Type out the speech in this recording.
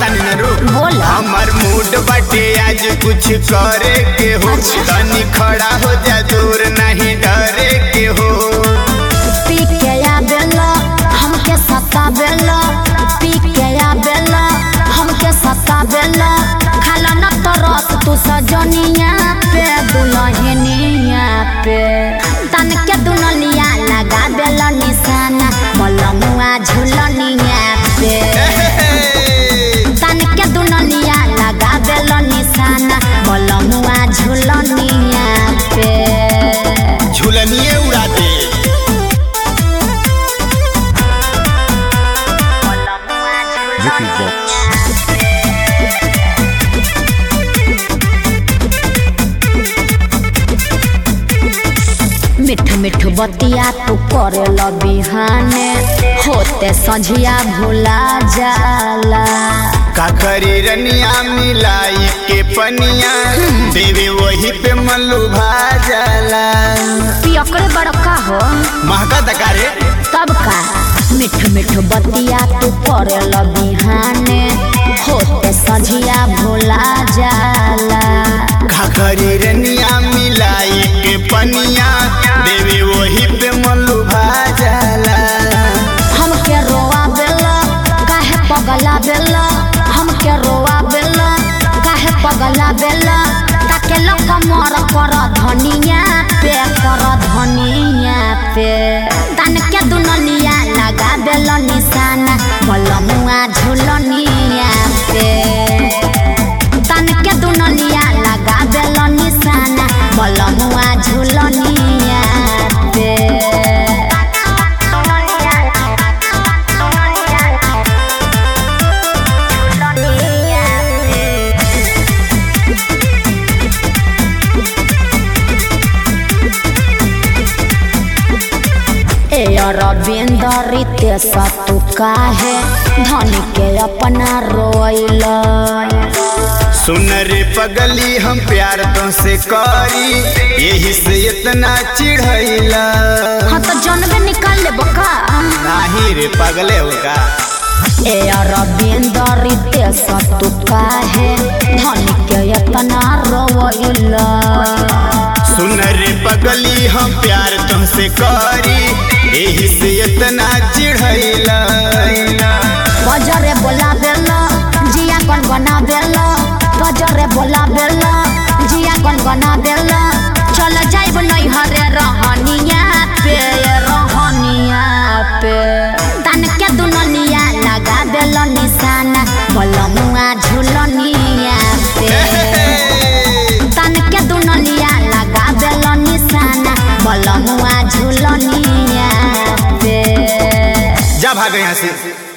तानी न रू बोल। हमर मूड बाटे आज कुछ करे के हो अच्छा। तनी खड़ा हो जा दूर नहीं डरे के हो पी के आवेला हमके सतावेला पी के आवेला हमके सतावेला खाला न तरस तू सजनिया पे दुल्हनिया पे तन के दुनलिया लगा देला निशाना मलमुआ झुलनिया पे तन के दुनलिया लगा देला निशाना मलमुआ झुलनिया पे झुलनिए उड़ा दे Ricky Box. मिठ मिठ बतिया तू करे ल बिहाने होते संझिया भुला जाला का करी रनिया मिलाई के पनिया देवे वही पे मल्लू भाजला पियकड़े बड़का हो महका दकारे तब का मिठ मिठ बतिया तू करे ल बिहाने होते संझिया भुला जाला का करी रनिया मिलाई के पनिया देवे वही पे मल्लू भाजला हमके रोआ बेला काहे पगला बेला हमके रोआ बेला काहे पगला बेला ताके लोग मर कर धनिया पे कर धनिया पे तन के दुनलिया लगा बेला निशाना मलमुआ झुलनिया पे तन के दुनलिया लगा बेला निशाना मलमुआ झुलनिया पे ए अरविंद रितेश तू काहे धनी के अपना रोइला सुन रे पगली हम प्यार तो से करी यही से इतना चिढ़ैला हाँ तो जनबे निकाल ले बका नाही रे पगले होगा ए अरविंद रितेश तू काहे धनी के अपना रोइला सुन रे पगली हम प्यार तुमसे करी यही से इतना चिढ़ैला बजरे बोला बेला जिया कौन बना बेला बजरे बोला बेला जिया कौन बना बेला चल जाइब नहीं हरे रहनिया पे रहनिया पे तन के दुनलिया लगा बेला निशाना बलमुआ झुलनिया पे तन के दुनलिया लगा बेला निशाना बलमुआ झुलनिया पे जा भाग यहाँ से